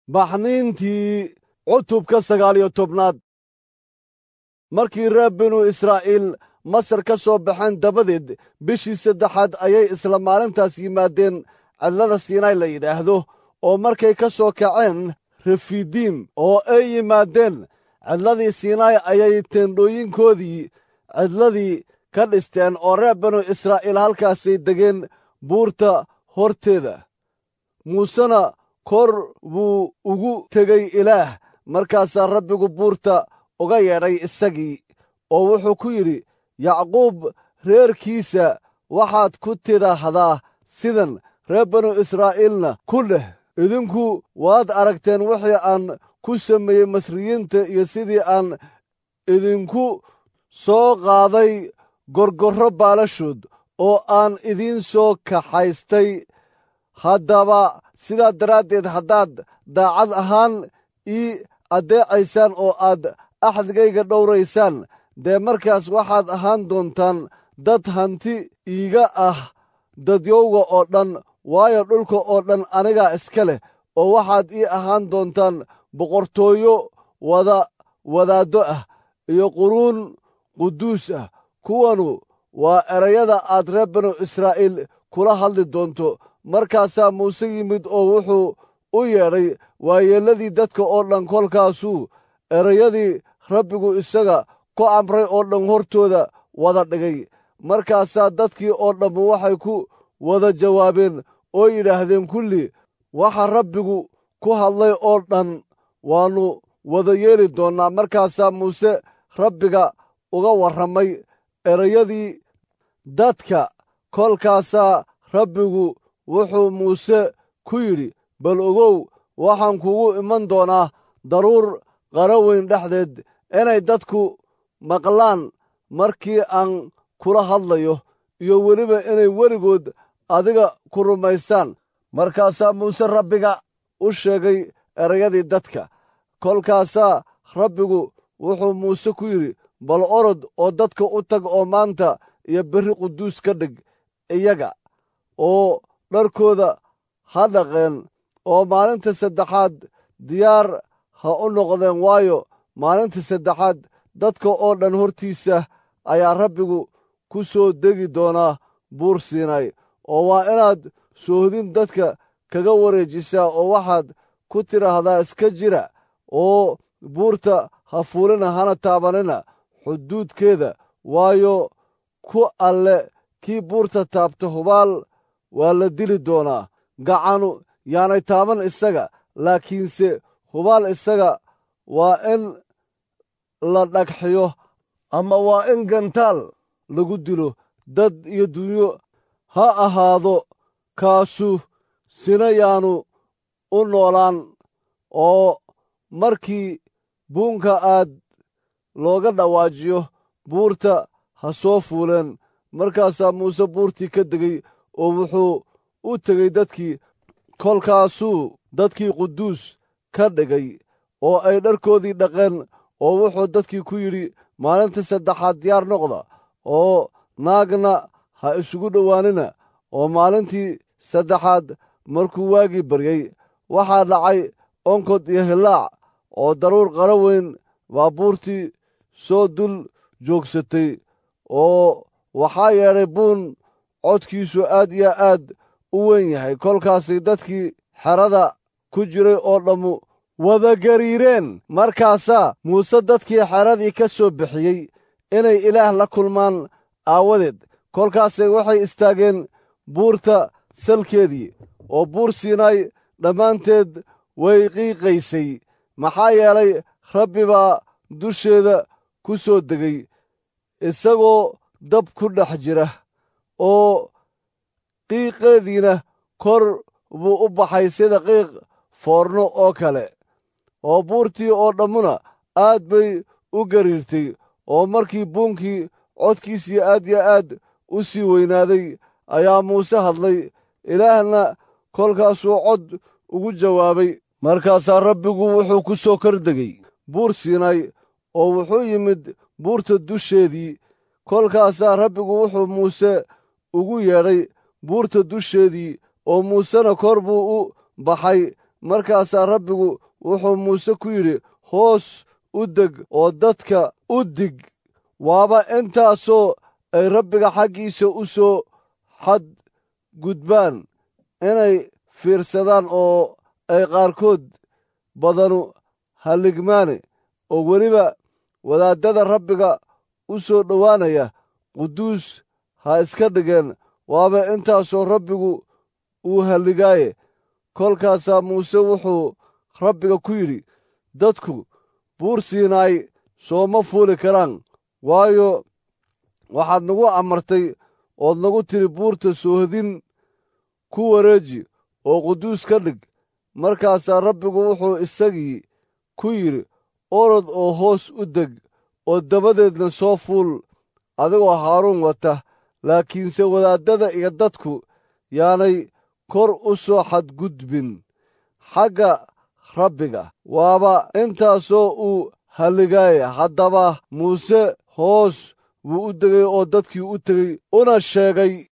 baxniintii cutubka sagaal iyo tobnaad markii reer binu israa'iil masar ka soo baxeen dabadeed bishii saddexaad ayay isla maalintaas yimaadeen cidlada siinay la yidhaahdo oo markay ka soo kaceen refidiim oo ay yimaadeen cidladii siinaay ayay teendhooyinkoodii cidladii ka dhisteen oo reer binu israa'iil halkaasay degeen buurta horteeda muusena kor buu ugu tegey ilaah markaasaa rabbigu buurta uga yeedhay isagii oo wuxuu ku yidhi yacquub reerkiisa waxaad ku tidhaahdaa sidan reer binu israa'iilna ku dheh idinku waad aragteen wixii aan ku sameeyey masriyiinta iyo sidii aan idinku soo qaaday gorgorro baalashood oo aan idiin soo kaxaystay haddaba sidaa daraaddeed haddaad daacad ahaan ii addeecaysaan oo aad axdigayga dhowraysaan dee markaas waxaad ahaan doontaan dad hanti iiga ah dadyowga oo dhan waayo dhulka oo dhan anigaa iska leh oo waxaad ii ahaan doontaan boqortooyo wada wadaaddo ah iyo quruun quduus ah kuwanu waa erayada aad reer binu israa'iil kula hadli doonto markaasaa muuse yimid oo wuxuu u yeedhay waayeelladii dadka oo dhan kolkaasuu erayadii rabbigu isaga ku amray oo dhan hortooda wada dhigay markaasaa dadkii oo dhammu waxay ku wada jawaabeen oo yidhaahdeen kulli waxa rabbigu ku hadlay oo dhan waannu wada yeeli doonnaa markaasaa muuse rabbiga uga warramay erayadii dadka kolkaasaa rabbigu wuxuu muuse ku yidhi bal ogow waxaan kugu iman doonaa daruur qara weyn dhexdeed inay dadku maqlaan markii aan kula hadlayo iyo weliba inay weligood adiga ku rumaystaan markaasaa muuse rabbiga u sheegay erayadii dadka kolkaasaa rabbigu wuxuu muuse ku yidhi bal orod oo dadka u tag oo maanta iyo berri quduus ka dhig iyaga oo dharkooda ha dhaqeen oo maalinta saddexaad diyaar ha u noqdeen waayo maalinta saddexaad dadka oo dhan hortiisa ayaa rabbigu ku soo degi doonaa buur siinay oo waa inaad soohdin dadka kaga wareejisaa oo waxaad ku tidhaahdaa iska jira oo buurta ha fuulina hana taabanina xuduudkeeda waayo ku alle kii buurta taabta hubaal waa la dili doonaa gacanu yaanay taaban isaga laakiinse hubaal isaga waa in la dhagxiyo ama waa in gantaal lagu dilo dad iyo dunyo ha ahaado kaasu sina yaanu u noolaan oo markii buunka aad looga dhawaajiyo buurta ha soo fuuleen markaasaa muuse buurtii ka degay oo wuxuu u tegey dadkii kolkaasuu dadkii quduus ka dhigay oo ay dharkoodii dhaqeen oo wuxuu dadkii ku yidhi maalinta saddexaad diyaar noqda oo naagna ha isugu dhowaanina oo maalintii saddexaad markuu waagii baryey waxaa dhacay onkod iyo hillaac oo daruur qara weyn baa buurtii soo dul joogsatay oo waxaa yeedhay buun codkiisu aad iyo aad u weyn yahay kolkaasay dadkii xerada ku jiray oo dhammu wada gariireen markaasaa muuse dadkii xeradii ka soo bixiyey inay ilaah la kulmaan aawadeed kolkaasay waxay istaageen buurta salkeedii oo buur siinaay dhammaanteed way qiiqaysay maxaa yeelay rabbi baa dusheeda ku soo degay isagoo dab ku dhex jira oo qiiqeediina kor buu u baxay sida qiiq foorno oo kale oo buurtii oo dhammuna aad bay u gariirtay oo markii buunkii codkiisii aad yo aad u sii weynaaday ayaa muuse hadlay ilaahna kolkaasuu cod ugu jawaabay markaasaa rabbigu wuxuu ku soo kor degay buur siinay oo wuxuu yimid buurta dusheedii kolkaasaa rabbigu wuxuu muuse ugu yeedhay buurta dusheedii oo muusena kor buu u baxay markaasaa rabbigu wuxuu muuse ku yidhi hoos u deg oo dadka u dig waaba intaasoo ay rabbiga xaggiisa u soo xad gudbaan inay fiirsadaan oo ay qaarkood badanu halligmaane oo weliba wadaaddada rabbiga u soo dhowaanaya quduus ha iska dhigeen waaba intaasoo rabbigu uu halligaaye kolkaasaa muuse wuxuu rabbiga ku yidhi dadku buur siinaay sooma fuuli karaan waayo waxaad nagu amartay ood nagu tidhi buurta soohodin ku wareeji oo quduus ka dhig markaasaa rabbigu wuxuu isagii ku yidhi orod oo hoos u deg oo dabadeedna soo fuul adigoo haaruun wata laakiinse wadaaddada iyo dadku yaanay kor u soo xadgudbin xagga rabbiga waaba intaasoo uu halligaaya haddaba muuse hoos wuu u degay oo dadkii u tegey una sheegay